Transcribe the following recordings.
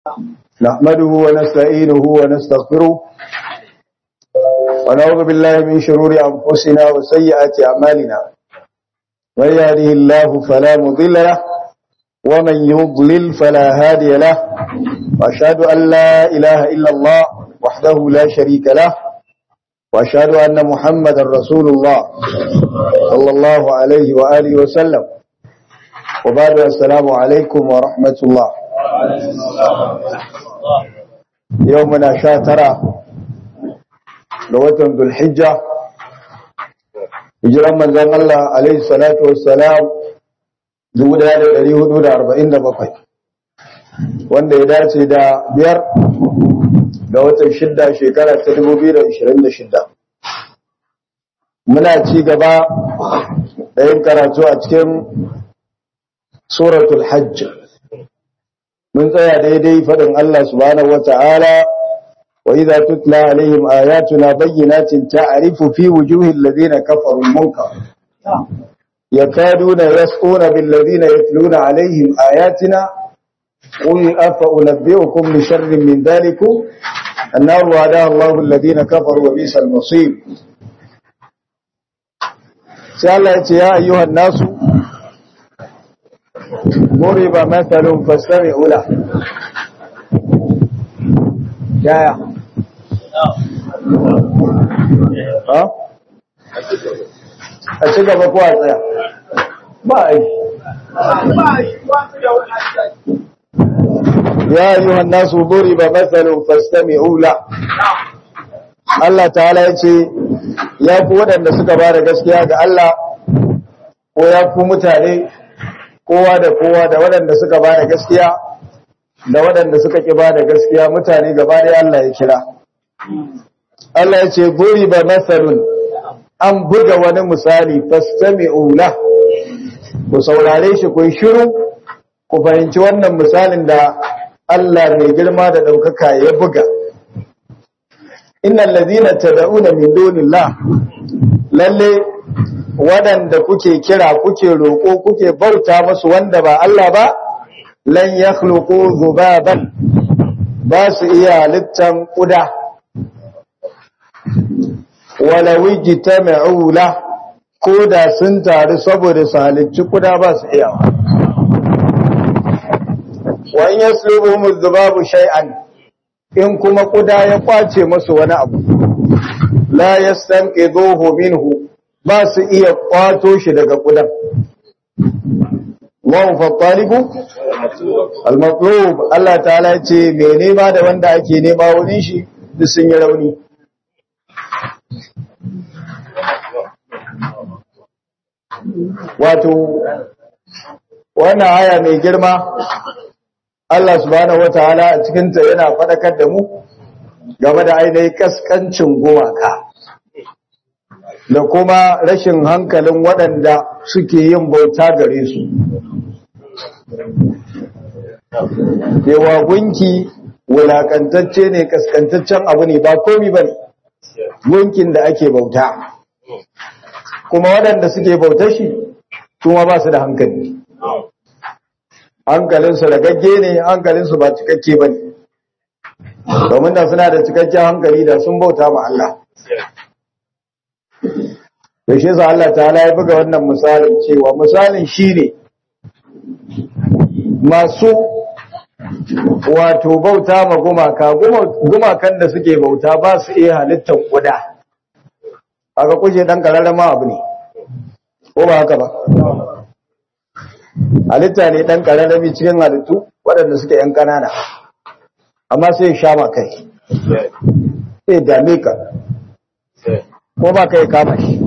نحمده ونستعينه ونستغفره ونعوذ بالله من شرور أنفسنا وسيئات أعمالنا من يهده الله فلا مضل له ومن يضلل فلا هادي له وأشهد أن لا إله إلا الله وحده لا شريك له وأشهد أن محمدا رسول الله صلى الله عليه وآله وسلم وبعد السلام عليكم ورحمة الله يومنا شاترة لوتن ذو الحجة hijiran manzon Allah alaihi salatu wassalam 1447 wanda ya dace da biyar ga watan shidda shekara ta 2026 muna ci gaba da yin karatu a cikin suratul hajj mun tsaya daidai faɗin Allah subhanahu wata'ala wa idza tutla alaihim ayatuna bayyinatin ta'rifu fi wujuhil ladina kafaru munkar yakaduna yasquna bil ladina yatluna alaihim ayatina qul afa unabbiukum bi sharrin min dhalikum النار وعدها الله الذين كفروا وبئس المصير sai Allah ya ce ya ayyuhan nasu muriba mathalun fastami'u la yaya ha a ci gaba ko a tsaya ba a yi ya ayyuhan nasu muriba mathalun fastami'u la Allah ta'ala ya ce ya ku waɗanda suka ba da gaskiya ga Allah ko ya ku mutane kowa da kowa da waɗanda suka ba da gaskiya da waɗanda suka ƙi ba da gaskiya mutane gaba da Allah ya kira. Allah ya ce buri ba masalun an buga wani misali fastami ula ku saurare shi ku shiru ku fahimci wannan misalin da Allah mai girma da ɗaukaka ya buga. Innan lazina tada'una min dunillah lalle waɗanda kuke kira kuke roƙo kuke bauta musu wanda ba Allah ba lan yakhluqu zubaban ba su iya halittan kuda wala wijtama'u la ko da sun taru saboda su halicci kuda ba su iya wa in yaslubuhum zubabu shay'an in kuma kuda ya kwace musu wani abu la yastanqidhuhu minhu ba su iya kwato shi daga kudan Allahu fattalibu al-matlub Allah ta'ala ce me nema da wanda ake nema wurin shi duk sun yi rauni wato wannan aya mai girma Allah subhanahu wataala a cikin ta yana fadakar da mu game da ainihin kaskancin gumaka da kuma rashin hankalin waɗanda suke yin bauta gare su. Yawa gunki wulakantacce ne kaskantaccen abu ne ba komi ba ne, gunkin da ake bauta. Kuma waɗanda suke bauta shi, kuma ba su da hankali. Hankalinsu da gagge ne, hankalinsu ba cikakke ba ne. Domin da suna da cikakken hankali da sun bauta ma Allah. da shi za Allah ta'ala ya buga wannan misalin cewa misalin shi ne masu wato bauta ma gumaka gumakan da suke bauta ba su iya halittar kuda aka kuje dan kararrama abu ne ko ba haka ba halitta ne dan kararrami cikin halittu waɗanda suke yan ƙanana amma sai sha ma kai sai dame ka ko ba kai kama shi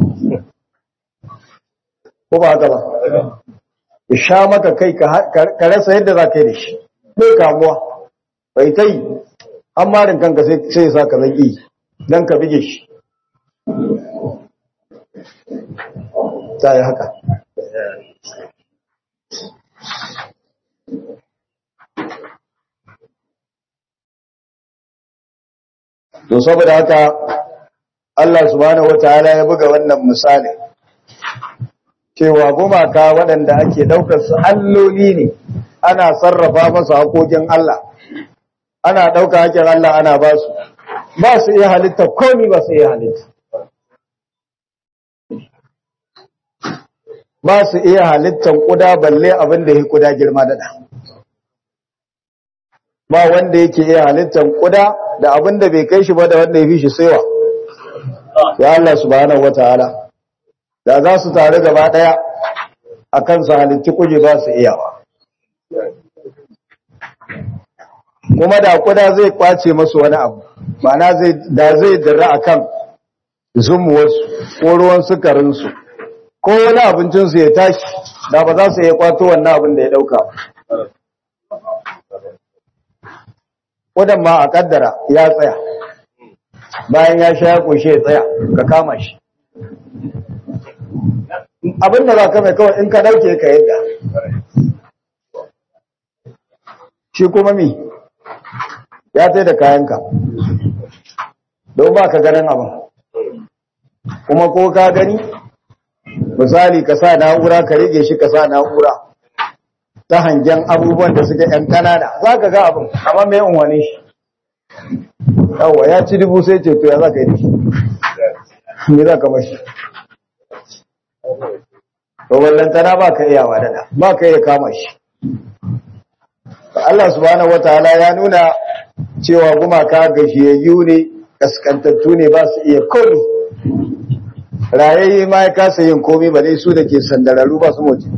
ko ba haka ba ya sha maka kai ka rasa yadda za ka yi da shi bai kamuwa bai ta yi an marin kanka sai ya sa ka zaki don ka bige shi ta yi haka to saboda haka Allah subhanahu wataala ya buga wannan misali cewa gumaka waɗanda ake ɗaukar su alloli ne ana sarrafa masu haƙoƙin Allah ana ɗauka hakin Allah ana ba su ba su iya halitta komi ba su iya halitta ba su iya halittan kuda balle abin da ya kuda girma da ba wanda yake iya halittan kuda da abin da bai kai shi ba da wanda ya fi shi saiwa ya Allah subhanahu wataala da za su tare gaba daya akan su halitti kuje ba su iyawa kuma da kuda zai kwace masu wani abu ma'ana zai da zai dira akan zumuwarsu ko ruwan sukarinsu ko wani abincinsu ya tashi da ba za su iya kwato wannan abin da ya dauka kudan ma a kaddara ya tsaya bayan ya sha ya koshe ya tsaya ka kama shi abin da za ka mai kawai in ka dauke ka yadda shi kuma mi ya tsaye da kayanka don ba ka ganin abin kuma ko ka gani misali ka sa na'ura ka rage shi ka sa na'ura ta hangen abubuwan da suke ‘yan kanana za ka ga abin amma mai unwane shi yawwa ya ci dubu sai ce to ya za ka yi da shi me za ka mashi to wallantana ba ka iya wadada ba ka iya kama shi Allah subhanahu wataala ya nuna cewa gumaka gashiyayyu ne kaskantattu ne ba su iya komi rayayye ma ya kasa yin komi ba dai su da ke sandararu ba su moci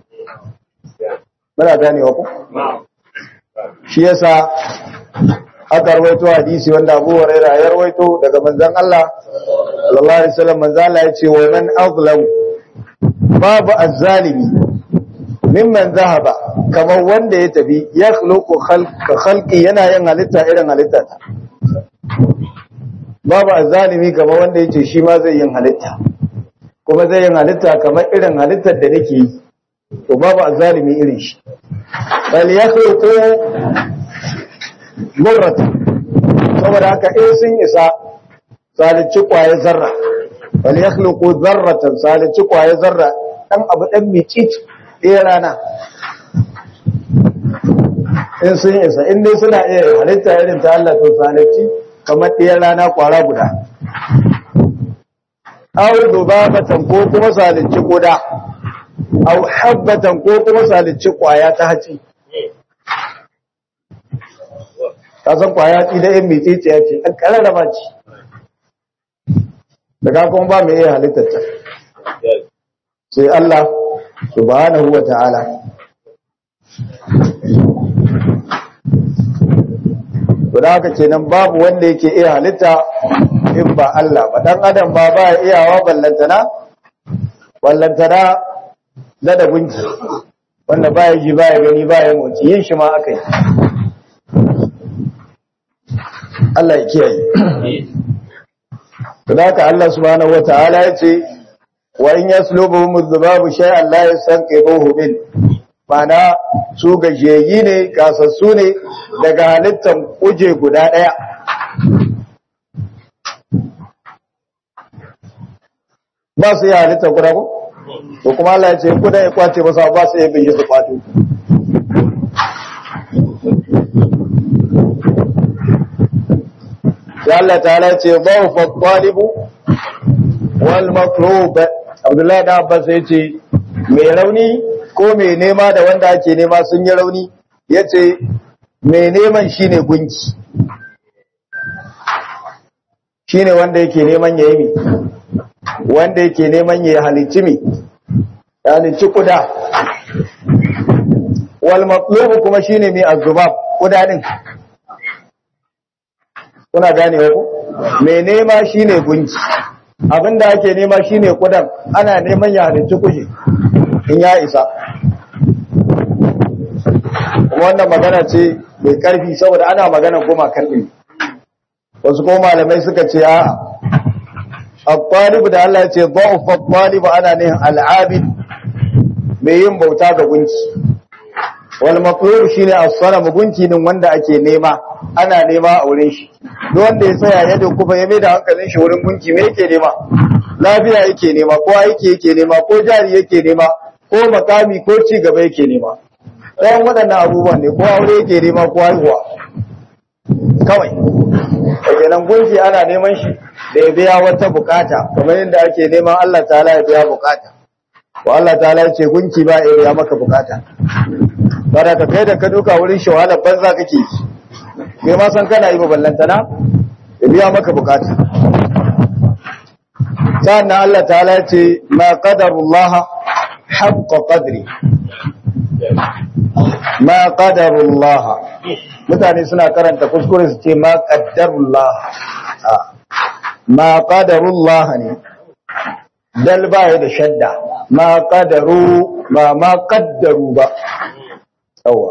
muna ganewa ku shi yasa aka rawaito hadisi wanda Abu Hurairah ya rawaito daga manzon Allah sallallahu alaihi wasallam manzon Allah ya ce wa man azlam babu azzalimi mimman zahaba kamar wanda ya tafi ya khluqu khalqa khalqi yana yin halitta irin halitta ta babu azzalimi kamar wanda yace shi ma zai yin halitta kuma zai yin halitta kamar irin halittar da nake yi to babu azzalimi irin shi bal yakhluqu murratan saboda haka in sun isa salici kwaye zarra bal yakhluqu zarratan salici kwaye zarra dan abu dan micici ɗaya rana in sun isa in dai suna iya halitta irin ta Allah to salici kamar ɗaya rana kwara guda aw dubabatan ko kuma salici guda aw habbatan ko kuma salici kwaya ta haci ka san kwaya ci da yan mitsitsi ya ce ɗan ƙararraba ce daga kuma ba mai iya halittar ta sai Allah subhanahu wa ta'ala to da haka kenan babu wanda yake iya halitta in ba Allah ba dan adam ba ba iyawa ballantana ballantana da da gunki wanda baya ji baya gani baya motsi yin shi ma akai Allah ya kiyaye to da haka Allah subhanahu wa ta'ala ya ce wa in yaslubuhum adh-dhubabu shay'an la yastanqidhuhu min mana su gajiyayyi ne kasassu ne daga halittar kuje guda ɗaya ba su yi halittar guda ko? to kuma Allah ya ce kuda ya kwace masa ba su yi bin su kwato ya Allah ta ce ba fa kwalibu wal matlub Abdullahi da Abbas ya ce mai rauni ko mai nema da wanda ake nema sun yi rauni ya ce mai neman shi ne gunki shi ne wanda yake neman ya yi mi wanda yake neman ya halicci mi ya halicci kuda wal matlubu kuma shi ne mai azubab kuda din kuna gane ku mai nema shi ne gunki abinda ake nema shi ne kudan ana neman ya halicci kuje in ya isa kuma wannan magana ce mai karfi saboda ana magana goma kan ɗin wasu kuma malamai suka ce a akwalibu da Allah ya ce ba'uf akwalibu ana ne al'abid mai yin bauta ga gunki wal maqlub shine as-sanam gunki din wanda ake nema ana nema a wurin shi duk wanda ya tsaya ya kuma ya mai da hankalin shi wurin gunki me yake nema lafiya yake nema ko aiki yake nema ko jari yake nema ko makami ko ci gaba yake nema ɗayan waɗannan abubuwan ne ko aure yake nema ko haihuwa kawai kenan gunki ana neman shi da ya biya wata bukata kamar yadda ake neman Allah ta'ala ya biya bukata wa Allah ta'ala ya ce gunki ba ya biya maka bukata bara ka kai da ka duka wurin shi wahalar banza kake yi bai ma san kana yi ba ballantana ya biya maka bukata sa'annan Allah ta'ala ya ce ma qadarullah haqqa qadri ma qadarullah mutane suna karanta kuskure su ce ma qaddarullah ma qadarullah ne dal baya da shadda ma qadaru ba ma qaddaru ba yawa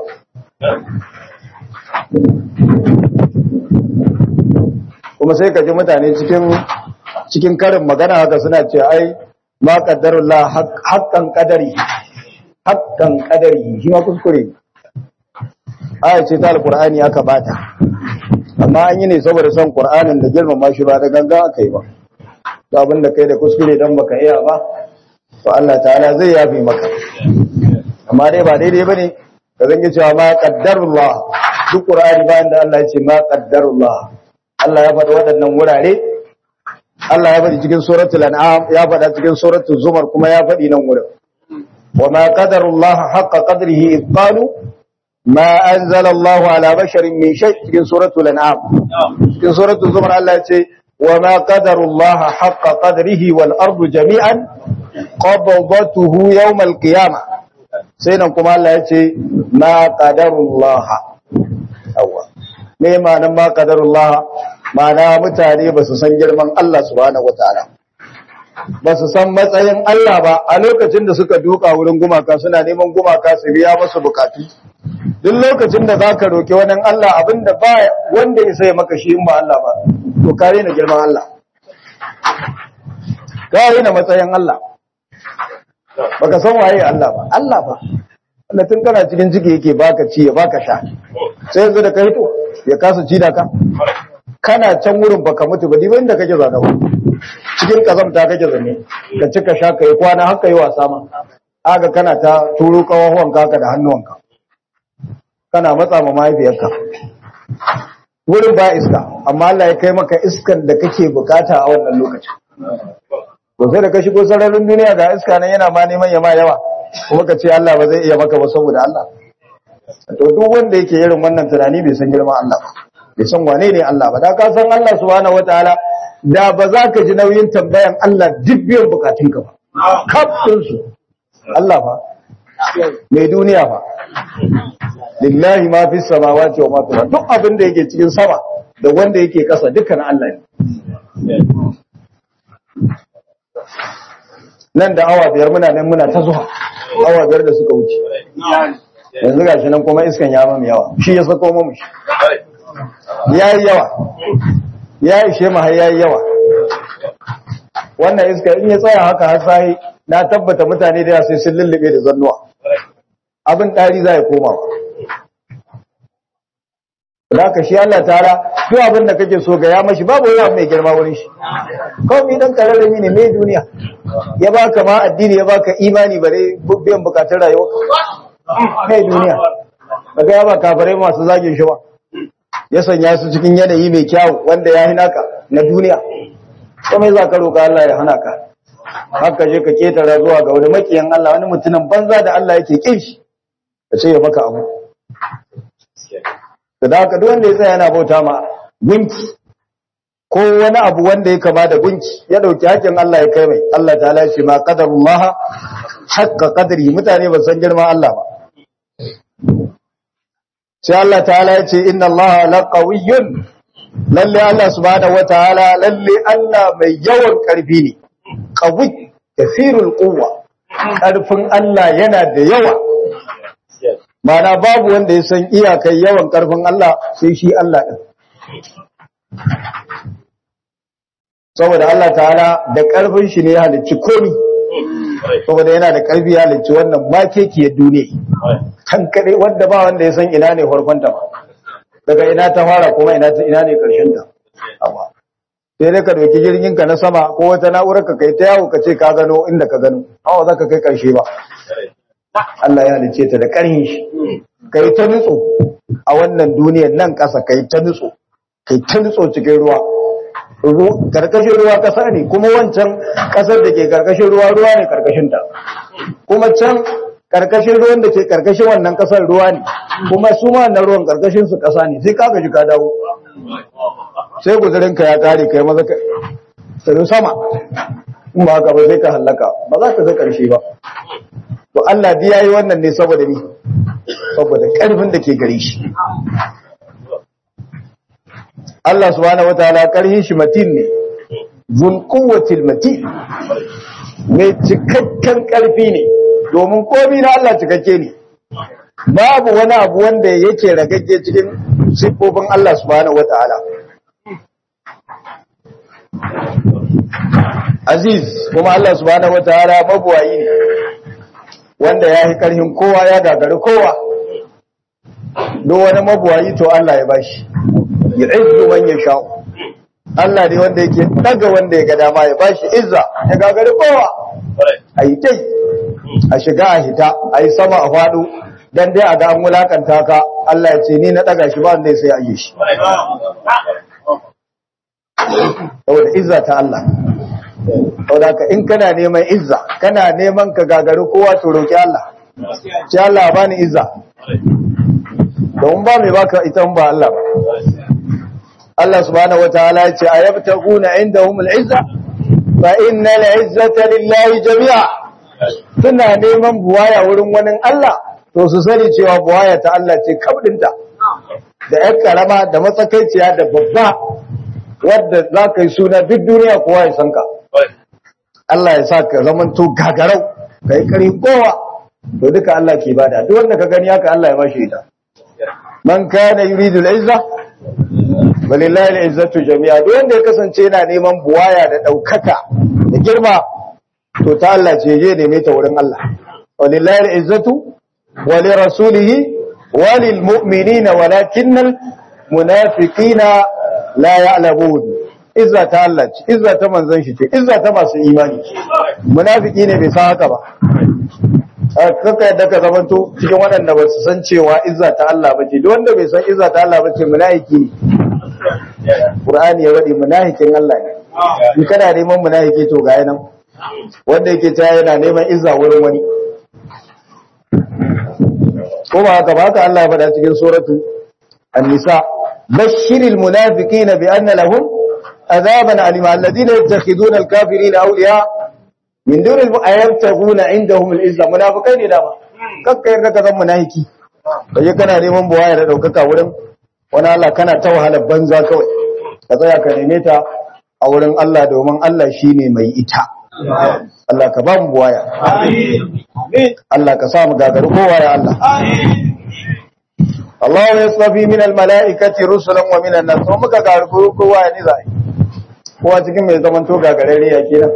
kuma sai ka ji mutane cikin cikin karin magana haka suna ce ai ma qaddarullah haqqan qadari haqqan qadari shi ma kuskure aya ce ta alqur'ani aka bata amma an yi ne saboda son qur'anin da girmama shi ba da ganga aka yi ba to abin da kai da kuskure dan baka iya ba to Allah ta'ala zai yafi maka amma dai ba daidai bane ka zange cewa ma qaddarullah duk qur'ani bayan da Allah ya ce ma qaddarullah Allah ya faɗi waɗannan wurare Allah ya faɗi cikin suratul an'am ya faɗa cikin suratul zumar kuma ya faɗi nan wurin wa ma qadarullah haqqa qadrihi id qalu ma anzala Allah ala basharin min shay cikin suratul an'am cikin suratul zumar Allah ya ce wa ma qadarullah haqqa qadrihi wal ardu jami'an qabdatuhu yawm al qiyamah sai nan kuma Allah ya ce ma qadarullah awwa me ma'anar ma qadarullah ma'ana mutane ba su san girman Allah subhanahu wataala ba su san matsayin Allah ba a lokacin da suka duka wurin gumaka suna neman gumaka su biya musu bukatu duk lokacin da zaka roki wani Allah abinda ba wanda ya sai maka shi in ba Allah ba to kare na girman Allah kare na matsayin Allah baka san waye Allah ba Allah ba Allah tun kana cikin ciki yake baka ci ya baka sha sai yanzu da kai to ya kasa ci da ka kana can wurin baka mutu ba diba inda kake zana cikin kazamta kake zane ka ci ka sha ka yi kwana haka yi wasa ma aga kana ta turo kawahuwan kaka da hannuwanka kana matsa ma mahaifiyarka wurin ba iska amma Allah ya kai maka iskan da kake bukata a wannan lokacin to sai da ka shigo sararin duniya ga iska nan yana ma neman ya ma yawa kuma ka ce Allah ba zai iya maka ba saboda Allah to duk wanda yake irin wannan tunani bai san girman Allah ba bai san wane ne Allah ba da ka san Allah subhanahu wataala da ba za ka ji nauyin tambayan Allah duk biyan bukatunka ba kafin su Allah ba mai duniya ba lillahi ma fi samawati wa ma fi duk abin da yake cikin sama da wanda yake kasa dukkan Allah ne nan da awa biyar muna nan muna ta zuwa awa biyar da suka wuce yanzu gashi nan kuma iskan ya mamu yawa shi ya sako mamu shi ya yi yawa ya ishe mu har ya yi yawa wannan iska in ya tsaya haka har sai na tabbata mutane da sai sun lullube da zannuwa abin ɗari za ya koma da ka shi Allah tara duk abin da kake so ga ya mashi babu wani mai girma wurin shi kawai mi dan kararrami ne mai duniya ya baka ma addini ya baka imani bare biyan bukatun rayuwa kai duniya daga ya ba kafirai masu zagin shi ba ya sanya su cikin yanayi mai kyau wanda ya hina ka na duniya ko mai za ka roƙa Allah ya hana ka haka je ka ketara zuwa ga wani makiyan Allah wani mutumin banza da Allah yake kin shi ka ce ya maka abu da haka duk wanda ya tsaya yana bauta ma gunki ko wani abu wanda ya kama da gunki ya dauki hakkin Allah ya kai mai Allah ta ya ce ma qadarullah haqqa qadri mutane ba san girman Allah ba sai Allah ta'ala ya ce inna Allah laqawiyyun lalle Allah subhanahu wataala lalle Allah mai yawan karfi ne qawi kathirul quwwa karfin Allah yana da yawa mana babu wanda ya san iyakai yawan karfin Allah sai shi Allah din saboda Allah ta'ala da karfin shi ne ya halicci komi saboda yana da karfi ya halicci wannan makekiyar duniya kan kadai wanda ba wanda ya san ina ne farkonta ba daga ina ta fara kuma ina ina ne karshen ta sai dai ka dauki jirgin ka na sama ko wata na'urar ka kai ta yawo ka ce ka gano inda ka gano awa za ka kai karshe ba Allah ya halice ta da karhin shi kai ta nutso a wannan duniyar nan kasa kai ta nutso kai ta nutso cikin ruwa karkashin ruwa kasa ne kuma wancan kasar da ke karkashin ruwa ruwa ne karkashin ta kuma can karkashin ruwan da ke karkashin wannan kasar ruwa ne kuma su ma wannan ruwan karkashin su kasa ne sai ka gaji ka dawo sai guzurin ka ya kare kai maza ka sai sama in ba haka ba sai ka hallaka ba za ka ga karshe ba to Allah bi yayi wannan ne saboda ni saboda karfin da ke gare shi Allah subhanahu wataala karhin shi matin ne zul quwwatil matin mai cikakken karfi ne domin komai na Allah cikakke ne babu wani abu wanda yake ragagge cikin siffofin Allah subhanahu wataala aziz kuma Allah subhanahu wataala mabuwayi ne wanda ya yi karhin kowa ya gagari kowa duk wani mabuwayi to Allah ya bashi yu'izzu man yasha Allah ne wanda yake daga wanda ya ga dama ya bashi izza ya gagari kowa ayi tai a shiga a hita ayi sama a fado dan dai a ga an mulakanta ka Allah ya ce ni na daga shi ba wanda sai ya yi shi saboda izza ta Allah saboda ka in kana neman izza kana neman ka gagari kowa to roki Allah ce Allah bani izza don ba mai baka ita ba Allah ba Allah subhanahu wataala ya ce ayabtaguna indahum al-izza fa innal izzata lillahi jami'a suna neman buwaya wurin wani Allah to su sani cewa buwaya ta Allah ce kabdinta da yar karama da matsakaiciya da babba wadda za ka yi suna duk duniya kowa ya san ka Allah ya sa ka zaman to gagarau ka yi karin kowa to duka Allah ke bada duk wanda ka gani haka Allah ya bashi ita man kana yuridu al-izza walillahi al-izzatu jami'a duk wanda ya kasance yana neman buwaya da daukaka da girma to ta Allah ce je neme ta wurin Allah walillahi al-izzatu wa li rasulihi wa lil mu'minina walakinnal munafiqina la ya'lamun izza ta Allah ce izza ta manzon shi ce izza ta masu imani munafiki ne bai san haka ba kaka yadda ka zamanto cikin waɗanda ba su san cewa izza ta Allah ba ce duk wanda bai san izza ta Allah ba ce munafiki ne Qur'ani ya wadi munafikin Allah ne in kana neman munafiki to ga nan wanda yake ta yana neman izza wurin wani ko ba haka ba haka Allah ya faɗa cikin suratu an-nisa bashiril munafiqina bi anna lahum azaban alima alladhina yattakhiduna al-kafirina awliya min dunil ayabtaguna indahum al-izza munafikai ne dama kakka yarda ka zan munafiki kaje kana neman buwaya da daukaka wurin wani Allah kana ta wahala banza kawai ka tsaya ka neme ta a wurin Allah domin Allah shine mai ita Allah ka ba mu buwaya amin Allah ka sa mu gagaru kowa ya Allah amin Allah ya tsafi min al-mala'ikati rusulan wa min an-nas kuma muka gagaru kowa ya ni zai kowa cikin mai zaman to gagarare ya kenan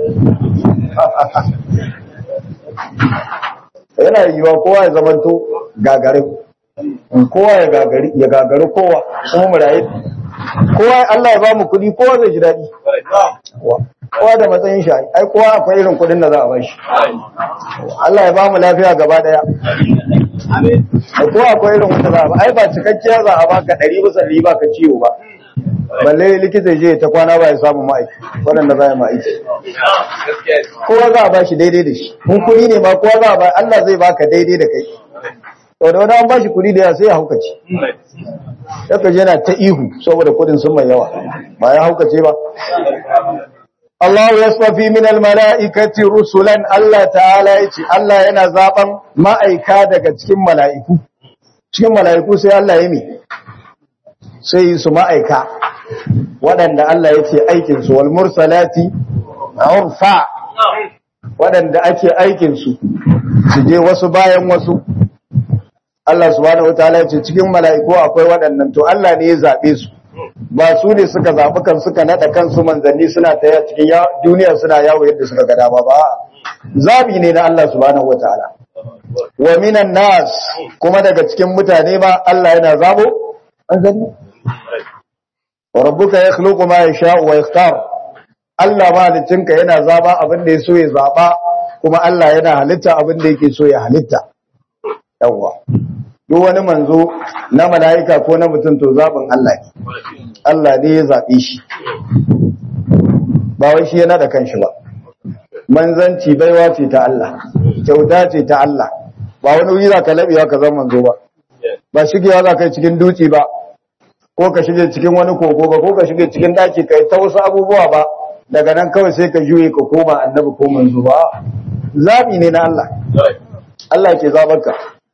yana yiwa kowa ya zamanto gagare kowa ya gagari ya gagari kowa kuma mu rayu kowa Allah ya ba mu kuɗi kowa zai ji daɗi kowa da matsayin shi ai kowa akwai irin kuɗin da za a bashi Allah ya ba mu lafiya gaba daya da kowa akwai irin wanda za a ba ai ba cikakkiya za a baka ɗari bisa ɗari ba ka ciwo ba balle likita je ta kwana ba ya samu ma'aiki waɗanda za a yi ma'aiki kowa za a ba shi daidai da shi mun kuɗi ne ma kowa za a ba Allah zai baka daidai da kai to da wani an ba shi kuɗi da yawa sai ya haukace yaka je yana ta ihu saboda kuɗin sun mai yawa ba ya haukace ba Allah ya safi min almala'ikati rusulan Allah ta'ala ya ce Allah yana zaben ma'aika daga cikin mala'iku cikin mala'iku sai Allah ya mi sai su ma'aika waɗanda Allah ya ce aikinsu wal mursalati urfa waɗanda ake aikinsu su je wasu bayan wasu Allah subhanahu wataala ya ce cikin mala'iku akwai waɗannan to Allah ne ya zaɓe su ba su ne suka zaɓi kan suka naɗa kansu manzanni suna ta cikin duniya suna yawo yadda suka ga dama ba zaɓi ne na Allah subhanahu wataala wa minan nas kuma daga cikin mutane ma Allah yana zabo an zanni wa rabbuka yakhluqu ma yasha'u wa yakhtar Allah malicinka yana zaba abin da yaso ya zaba kuma Allah yana halitta abin da yake so ya halitta yawa duk wani manzo na mala'ika ko na mutum to zaɓin Allah ne Allah ne ya zaɓe shi ba wai shi yana da kanshi ba manzanci baiwa ce ta Allah kyauta ce ta Allah ba wani wuri za ka laɓewa ka zama manzo ba ba shigewa za ka yi cikin duci ba ko ka shige cikin wani kogo ba ko ka shige cikin daki kai ta wasu abubuwa ba daga nan kawai sai ka juye ka koma annabi ko manzo ba zabi ne na Allah Allah ke zabarka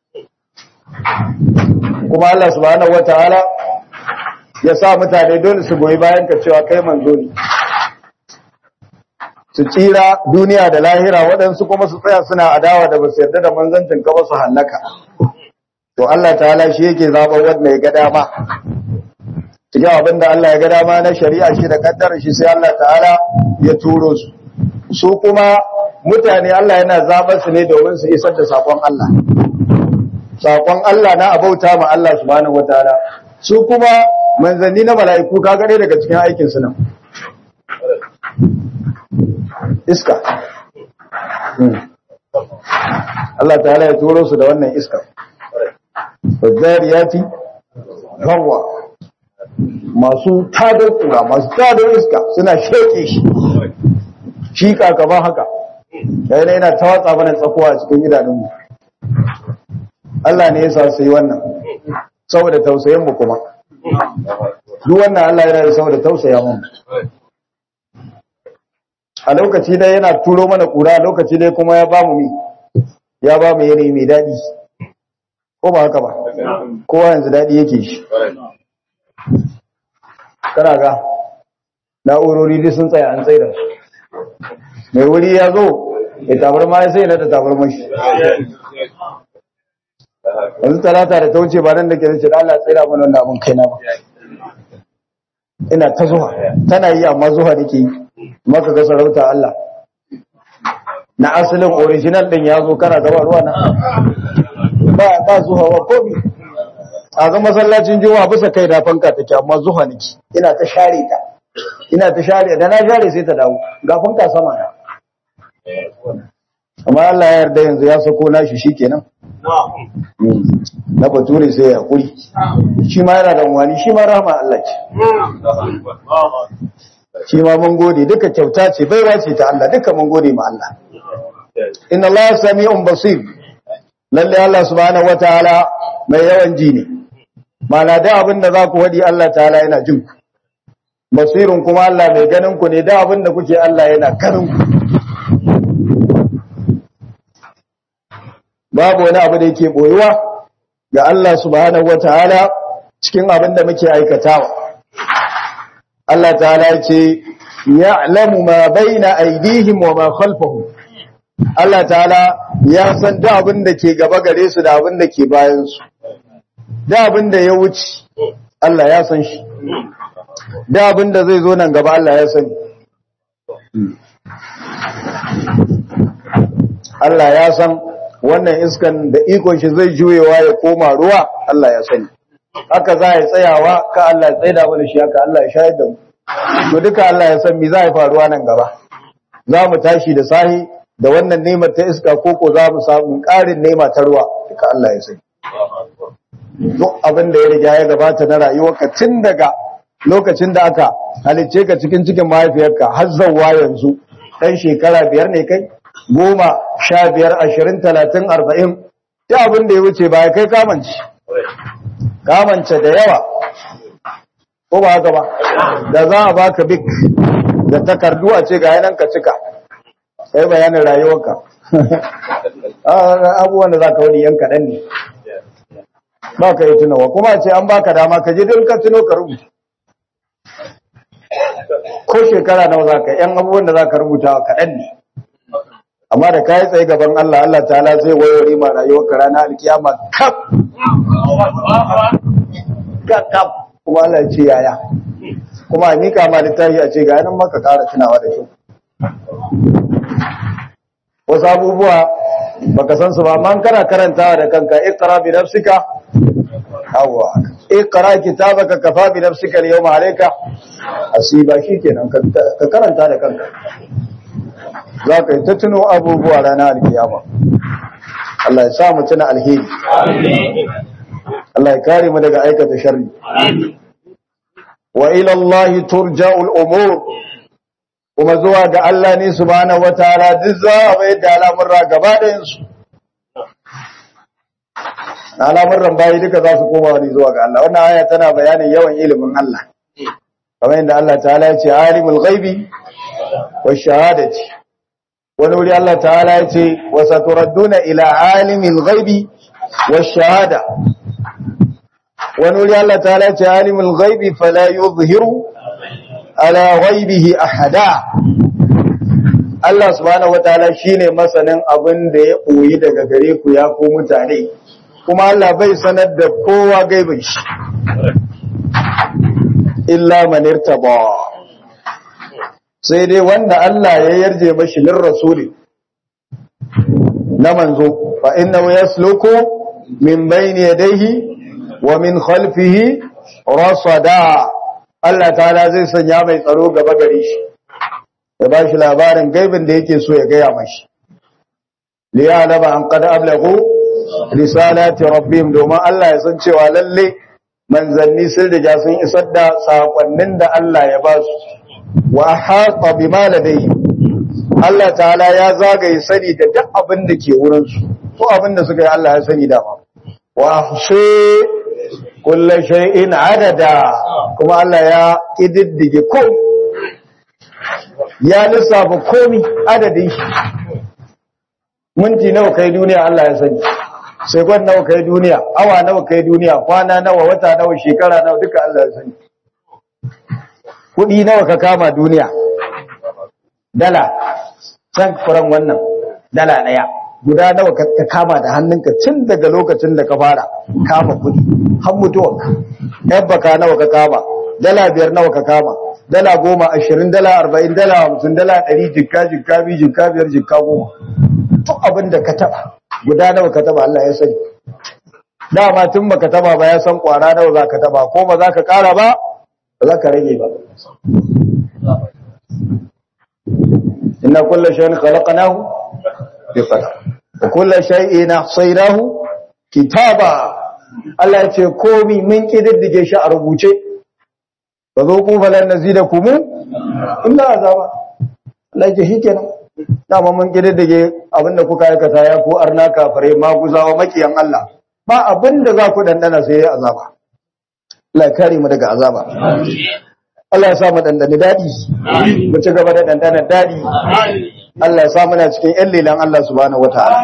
kuma Allah subhanahu wataala ya sa mutane dole su goyi bayan ka cewa kai manzo ne su tsira duniya da lahira waɗansu kuma su tsaya suna adawa da basu yarda da manzancin ka ba su hallaka to Allah ta'ala shi yake zaɓar wanda ya ga dama cikin abin da Allah ya ga dama na shari'a shi da kaddara shi sai Allah ta'ala ya turo su su kuma mutane Allah yana zaɓar su ne domin su isar da sakon Allah sakon Allah na abauta ma Allah subhanahu wataala su kuma manzanni na mala'iku ka gane daga cikin aikin su nan iska Allah ta'ala ya turo su da wannan iska Fadzariyati hawa masu tadar kura masu tadar iska suna sheke shi shi kakaban haka yayin yana ta watsa mana tsakuwa a cikin idanunmu Allah ne ya sa su yi wannan saboda tausayin mu kuma duk wannan Allah yana da saboda tausaya mu a lokaci dai yana turo mana kura lokaci dai kuma ya bamu mi ya bamu yanayi mai daɗi ko ba haka ba kowa yanzu daɗi yake shi kana ga na'urori duk sun tsaya an tsaida su mai wuri ya zo ya tabar ma ya sai na da tabar mashi yanzu talata da ta wuce ba nan da ke nace da Allah tsaida mana wannan abin kaina ba ina ta zuwa tana yi amma zuwa nake yi maka ga sarauta Allah na asalin original din ya zo kana gaba ruwa na ba ba zuwa wa komi a ga masallacin juma'a bisa kai da fanka take amma zuwa nake ina ta share ta ina ta share da na share sai ta dawo ga fanka sama na amma Allah ya yarda yanzu ya sako nashi shikenan na bature sai ya kuri shi ma yana da wani shi ma rahama Allah ce shi ma mun gode duka kyauta ce baiwa ce ta Allah duka mun gode ma Allah inna Allah sami'un basir lalle Allah subhanahu wataala mai yawan ji ne mana da abin da za ku wadi Allah ta'ala yana jin ku basirun kuma Allah mai ganin ku ne da abin da kuke Allah yana karin ku babu wani abu da yake boyuwa ga Allah subhanahu wataala cikin abin da muke aikatawa Allah ta'ala ce ya'lamu ma baina aydihim wa ma khalfahum Allah ta'ala ya san da abin da ke gaba gare su da abin da ke bayan su da abin da ya wuce Allah ya san shi da abin da zai zo nan gaba Allah ya sani Allah ya san wannan iskan da ikon shi zai juyewa ya koma ruwa Allah ya sani haka za ya tsayawa ka Allah ya tsaida mana shi haka Allah ya shayar da mu to duka Allah ya san me za ya faruwa nan gaba za mu tashi da sahi da wannan nemar ta iska koko za mu samu ƙarin nema ta ruwa duka Allah ya sani duk abin da ya riga ya gabata na rayuwarka tun daga lokacin da aka halicce ka cikin cikin mahaifiyarka har zawwa yanzu ɗan shekara biyar ne kai goma sha biyar ashirin talatin arba'in ta abin da ya wuce ba ya kai kamanci kamance da yawa ko ba haka ba da za a baka bik da takardu a ce ga yanan ka cika sai bayanin rayuwarka abubuwan da za ka wani yan kaɗan ne ba ka yi tunawa kuma ce an baka dama ka je don ka tuno ka rubuta ko shekara nawa za ka yan abubuwan da za ka rubuta kaɗan ne amma da ka yi tsaye gaban Allah Allah ta'ala zai wayori ma rayuwarka rana alkiyama kaf kaf kuma Allah ya ce yaya kuma a mika ma littafi a ce ga yanan maka ƙara tunawa da kyau wasu abubuwa baka san su ba man kana karantawa da kanka iqra bi nafsika awwa iqra kitabaka kafa bi nafsika al-yawma alayka asiba shikenan ka karanta da kanka za ka yi ta tuno abubuwa ranar alkiyama Allah ya sa mu tuna alheri Allah ya kare mu daga aikata sharri wa ila Allah turja'ul umur kuma zuwa ga Allah ne subhanahu wataala duk za a bai da al'amurra gaba ɗayan su al'amuran bayi duka za su koma ne zuwa ga Allah wannan aya tana bayanin yawan ilimin Allah kamar yadda Allah ta'ala ya ce alimul ghaibi wa shahadati wani wuri Allah ta'ala ya ce wa saturadduna ila alimil ghaibi wa shahada wani wuri Allah ta'ala ya ce alimul ghaibi fala yuzhiru ala ghaibihi ahada Allah subhanahu wataala shine masanin abin da ya koyi daga gare ku ya ko mutane kuma Allah bai sanar da kowa gaibin shi illa man irtaba sai dai wanda Allah ya yarje mashi min rasuli na manzo fa innahu yasluku min bayni yadayhi wa min khalfihi rasada Allah ta'ala zai sanya mai tsaro gaba gare shi ya ba shi labarin gaibin da yake so ya gaya mashi liyalama an qad ablagu risalati rabbihim domin Allah ya san cewa lalle manzanni sun riga sun isar da sakonnin da Allah ya ba su wa ahata bima ladayhi Allah ta'ala ya zagaye sani da duk abin da ke wurin su ko abin da suka yi Allah ya sani da ma wa ahsi kullu shay'in adada kuma Allah ya kididdige ko ya lissafa komi adadin shi minti nawa kai duniya Allah ya sani sekon nawa kai duniya awa nawa kai duniya kwana nawa wata nawa shekara nawa duka Allah ya sani kudi nawa ka kama duniya dala san furan wannan dala daya guda nawa ka kama da hannunka tun daga lokacin da ka fara kama kudi har mutuwanka yabbaka nawa ka kama dala biyar nawa ka kama dala goma ashirin dala arba'in dala hamsin dala ɗari jikka jikka biyu jikka biyar jikka goma duk abin da ka taɓa guda nawa ka taɓa Allah ya sani dama tun baka taɓa ba ya san ƙwara nawa za ka taɓa ko ba za ka ƙara ba ba za ka rage ba inna kulla shay'in khalaqnahu bi qadar wa kulla shay'in ahsaynahu kitaba Allah ya ce komi mun kididdige shi a rubuce ba zo ku falan nazidakum illa azaba Allah ya ce shikenan dama mun kididdige abinda kuka aikata ya ko arna kafare maguzawa makiyan Allah ba abinda za ku dandana sai ya azaba Allah ya kare mu daga azaba Allah ya sa mu dandane dadi mu ci gaba da dandana dadi Allah ya sa muna cikin ƴan lelan Allah subhanahu wataala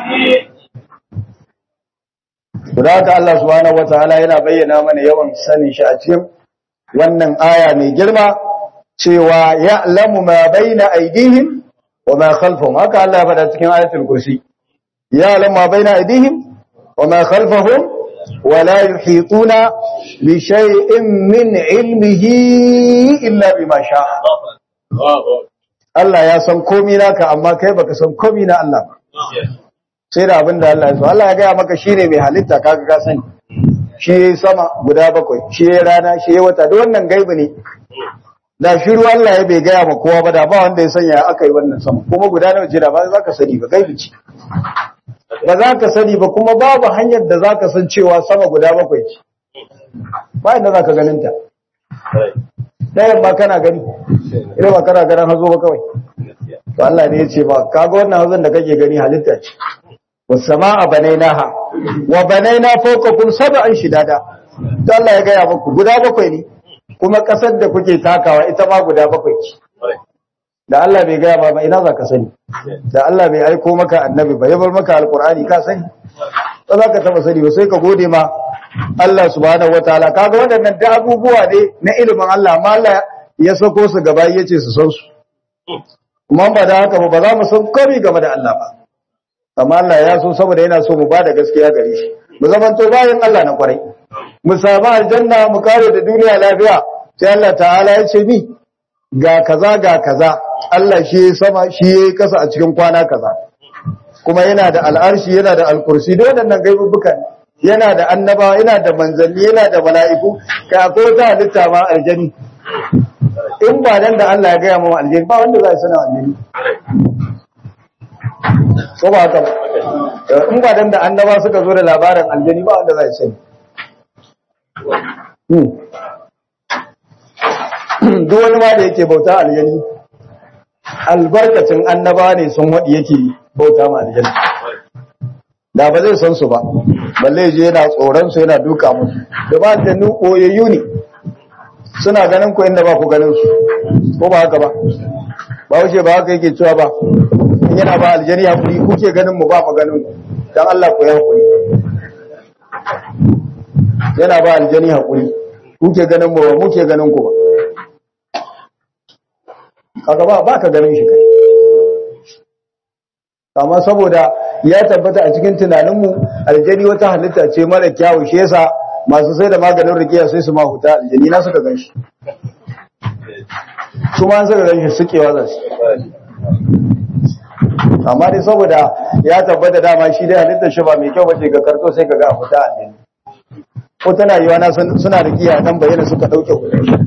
Da haka Allah subhanahu wataala yana bayyana mana yawan sanin shi a cikin wannan aya mai girma cewa ya'lamu ma baina aydihim wa ma khalfahum haka Allah ya faɗa cikin ayatul kursi ya'lamu ma baina aydihim wa ma khalfahum wa la yuhituna bi shay'in min ilmihi illa bima sha'a Allah ya san komai naka amma kai baka san komai na Allah ba sai da abin da Allah ya so Allah ya gaya maka shine mai halitta kaga ka sani shi yayi sama guda bakwai shi yayi rana shi yayi wata duk wannan gaibi ne da shiru Allah ya bai gaya ma kowa ba da ba wanda ya sanya aka yi wannan sama kuma guda nawa jira ba za ka sani ba gaibi ce ba za ka sani ba kuma babu hanyar da za ka san cewa sama guda bakwai ce ba inda za ka ganin ta ɗayan ba kana gani idan ba kana ganin hazo ba kawai to Allah ne ya ce ba kaga wannan hazon da kake gani halitta ce wasama'a banainaha wa banaina fawqakum sab'an shidada to Allah ya gaya muku guda bakwai ne kuma kasar da kuke takawa ita ma guda bakwai ce da Allah bai gaya ba ba ina za ka sani da Allah bai aiko maka annabi ba ya bar maka alqur'ani ka sani ba za ka taba sani ba sai ka gode ma Allah subhanahu wataala kaga waɗannan da abubuwa ne na ilimin Allah amma Allah ya sako su gaba yace su san su kuma ba da haka ba za mu san komai game da Allah ba amma Allah ya so saboda yana so mu ba da gaskiya gare shi mu zamanto bayan Allah na kwarai mu samu aljanna mu kare da duniya lafiya sai Allah ta'ala ya ce ni ga kaza ga kaza Allah shi ya sama shi ya kasa a cikin kwana kaza kuma yana da al'arshi yana da alkursi da waɗannan gaibubukan yana da annaba yana da manzanni yana da mala'iku ka ko ta halitta ma aljani in ba dan da Allah ya gaya mu aljani ba wanda za ya sana aljani ko ba haka ba in ba dan da annaba suka zo da labarin aljani ba wanda za ya sani duk wani ma da yake bauta aljani albarkacin annaba ne sun waɗi yake bauta ma aljani da ba zai san su ba balle je yana tsoron su yana duka musu da ba da nu koyayyu ne suna ganin ku inda ba ku ganin su ko ba haka ba ba wuce ba haka yake cewa ba in yana ba aljani hakuri kuke ganin mu ba mu ganin ku dan Allah ku ya hakuri yana ba aljani hakuri kuke ganin mu ba muke ganin ku ba kaga ba ba ka ganin shi kai amma saboda ya tabbata a cikin tunaninmu aljani wata halitta ce mara kyawu shi yasa masu sai da maganin rikiya sai su mahuta aljani na suka gan shi su ma suka gan shi sukewa za su amma dai saboda ya tabbata dama shi dai halittar shi ba mai kyau bace ga karto sai ka ga a fita aljani ko tana yiwa na suna rikiya nan bayyana suka dauke kudin shi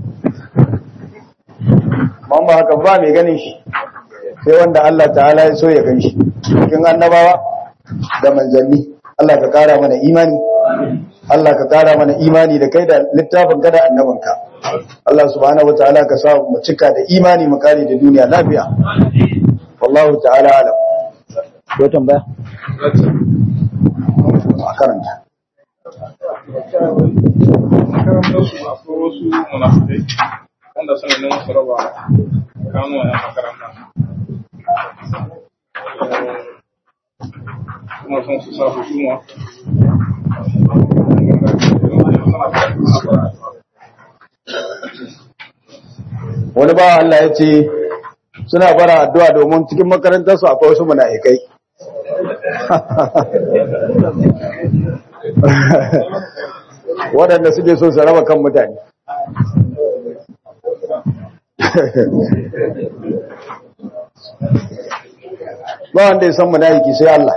ba haka ba mai ganin shi sai wanda Allah ta'ala ya so ya gan shi cikin annabawa da manzanni Allah ka kara mana imani Allah ka kara mana imani da kai da littafin ka da annabinka Allah subhanahu wataala ka sa mu cika da imani mu kare da duniya lafiya wallahu ta'ala alam ko tambaya a karanta wanda suna neman su raba kano a makaranta kuma sun su sa hukuma wani bawa Allah ya ce suna bara addu'a domin cikin makarantarsu akwai wasu munafikai waɗanda suke so su raba kan mutane ba wanda ya san munafiki sai Allah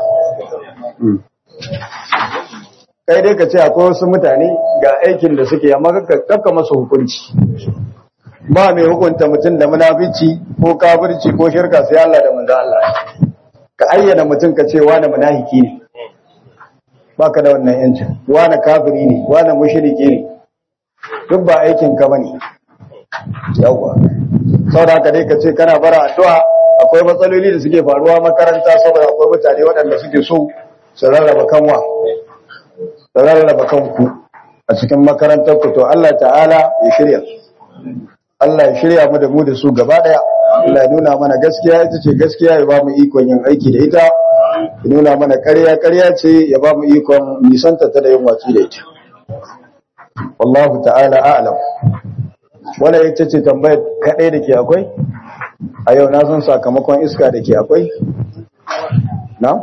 kai dai ka ce akwai wasu mutane ga aikin da suke amma kakka masa hukunci ba mai hukunta mutum da munafici ko kafirci ko shirka sai Allah da manzo Allah ka ayyana mutum ka ce wani munafiki ne baka da wannan yancin wani kafiri ne wani mushriki ne duk ba aikin ka bane yawa saboda haka dai ka ce kana bara addu'a akwai matsaloli da suke faruwa makaranta saboda akwai mutane waɗanda suke so su rarraba kanwa su rarraba kanku a cikin makarantar ku to Allah ta'ala ya shirya su Allah ya shirya mu da mu da su gaba daya Allah ya nuna mana gaskiya ita ce gaskiya ya ba mu ikon yin aiki da ita ya nuna mana ƙarya ƙarya ce ya ba mu ikon nisanta ta da yin watsi da ita wallahu ta'ala a'lam wannan ita ce tambayar kaɗai da ke akwai a yau na san sakamakon iska da ke akwai na?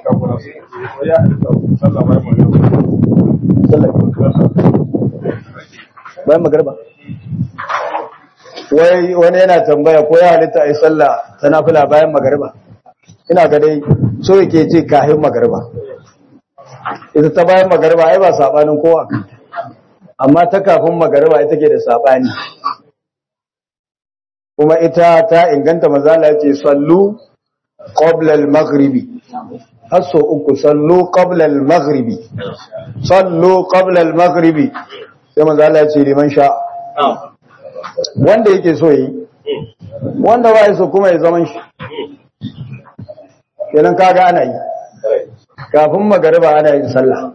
bayan magarba wai wani yana tambaya ko ya halitta a yi sallah ta nafila bayan magarba ina ga dai so yake ce kahin magarba ita ta bayan magarba ai ba sabanin kowa amma ta kafin magarba ita ke da sabani kuma ita ta inganta mazala ce sallu qabla al-maghribi hasso uku sallu qabla al-maghribi sallu qabla al-maghribi sai mazala ce liman sha wanda yake so yi wanda ba so kuma ya zaman shi kenan kaga ana yi kafin magariba ana yin sallah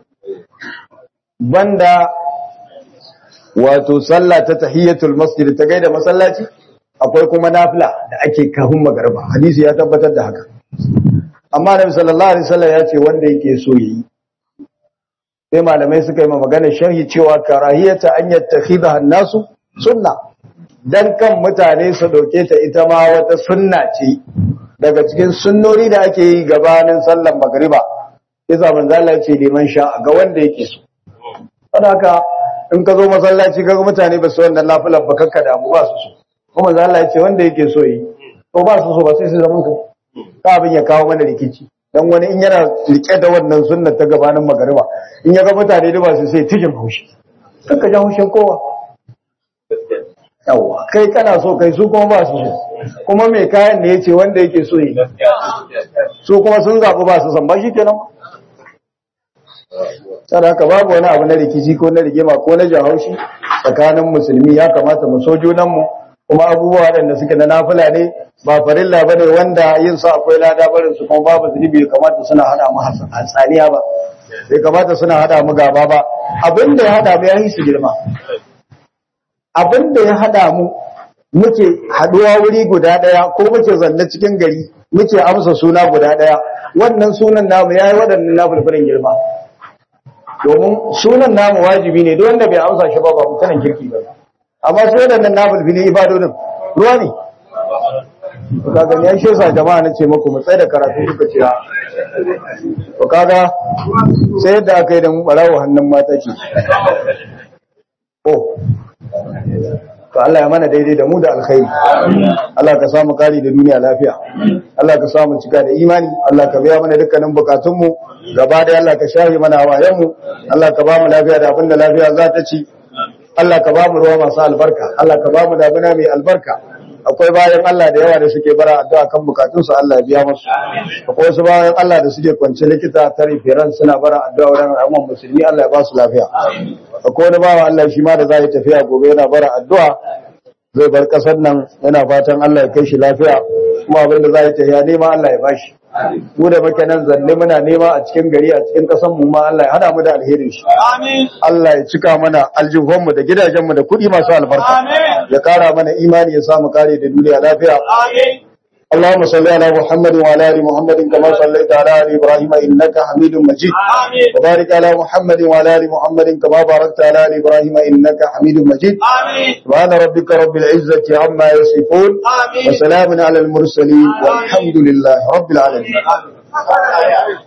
banda wato sallah ta tahiyatul masjid ta gaida masallaci akwai kuma nafila da ake kafin magariba hadisi ya tabbatar da haka amma nabi sallallahu alaihi wasallam ya ce wanda yake so yi sai malamai suka yi magana sharhi cewa karahiyata an yattakhidha an-nasu sunna dan kan mutane su dauke ta ita ma wata sunna ce daga cikin sunnori da ake yi gabanin sallar magriba yasa manzo Allah ya ce liman sha ga wanda yake so saboda haka in ka zo masallaci kaga mutane ba su wannan lafilan ba kakka damu ba su so kuma manzo Allah ya ce wanda yake so yi to ba su so ba sai su zaman ka ka abin ya kawo mana rikici dan wani in yana rike da wannan sunnar ta gabanin magriba in ya ga mutane da ba su sai tijin haushi kakka ja haushin kowa yawa kai kana so kai su kuma ba su so kuma mai kayan ne yace wanda yake so yi su kuma sun zaɓi ba su san ba shi kenan saboda haka babu wani abu na rikici ko na rigima ko na jahaushi tsakanin musulmi ya kamata mu so junanmu kuma abubuwa waɗanda suke na nafila ne ba farilla bane wanda yin su akwai lada barin su kuma babu zunubi bai kamata suna hada mu hatsaniya ba bai kamata suna hada mu gaba ba abin da ya hada mu ya yi su girma abin da ya hada mu muke haduwa wuri guda daya ko muke zanne cikin gari muke amsa suna guda daya wannan sunan namu yayi waɗannan nafilfilin girma domin sunan namu wajibi ne duk wanda bai amsa shi ba ba mutanen kirki ba amma su waɗannan nafilfilin ibadodin ruwa ne ka gani ya shi sa jama'a na ce muku mu tsaye da karatu suka ce to kaga sai yadda aka yi da mu barawo hannun mata ce oh to Allah ya mana daidai da mu da alkhairi Allah ka samu kari da duniya lafiya Allah ka samu cika da imani Allah ka biya mana dukkanin bukatunmu gaba da Allah ka shafe mana hawayenmu Allah ka ba mu lafiya da abinda lafiya za ta ci Allah ka ba mu ruwa masu albarka Allah ka ba mu damina mai albarka akwai bayan Allah da yawa da suke bara addu'a kan bukatunsu Allah ya biya musu akwai wasu bayan Allah da suke kwance likita ta rifiran suna bara addu'a wurin al'umman musulmi Allah ya ba su lafiya akwai wani bawa Allah shi ma da za ya tafiya gobe yana bara addu'a zai bar kasar nan yana fatan Allah ya kai shi lafiya kuma abin da za ya tafiya nema Allah ya bashi mu da muke nan zanne muna nema a cikin gari a cikin kasan mu ma Allah ya hada mu da alherin shi Allah ya cika mana aljihun mu da gidajen mu da kuɗi masu albarka ya kara mana imani ya samu kare da duniya lafiya اللهم صل على محمد وعلى ال محمد كما صليت على ال ابراهيم انك حميد مجيد وبارك على محمد وعلى ال محمد كما باركت على ال ابراهيم انك حميد مجيد سبحان ربك رب العزه عما يصفون وسلام على المرسلين والحمد لله رب العالمين